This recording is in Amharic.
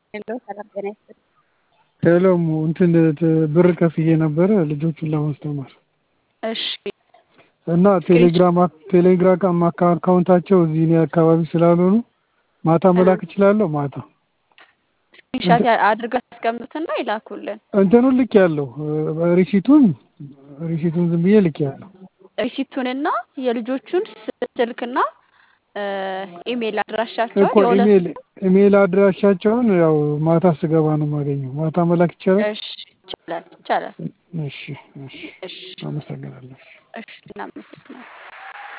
ሄሎ ሰላም ጤና ይስጥልኝ። ሄሎ እንትን ብር ከፍዬ ነበረ ልጆቹን ለማስተማር እሺ እና ቴሌግራም ቴሌግራም አካውንታቸው እዚህ እኔ አካባቢ ስላልሆኑ ማታ መላክ እችላለሁ? ማታ ስክሪንሻት አድርገው ያስቀምጡትና ይላኩልን። እንትኑን ልክ ያለው ሪሲቱን ሪሲቱን ዝም ብዬ ልክ ያለው ሪሲቱንና የልጆቹን ስልክና ኢሜይል አድራሻቸውን እኮ ኢሜል ኢሜል አድራሻቸውን ያው ማታ ስገባ ነው የማገኘው። ማታ መላክ ይቻላል? እሺ ይቻላል ይቻላል። እሺ እሺ እሺ አመሰግናለሁ። እሺ እናመሰግናለን።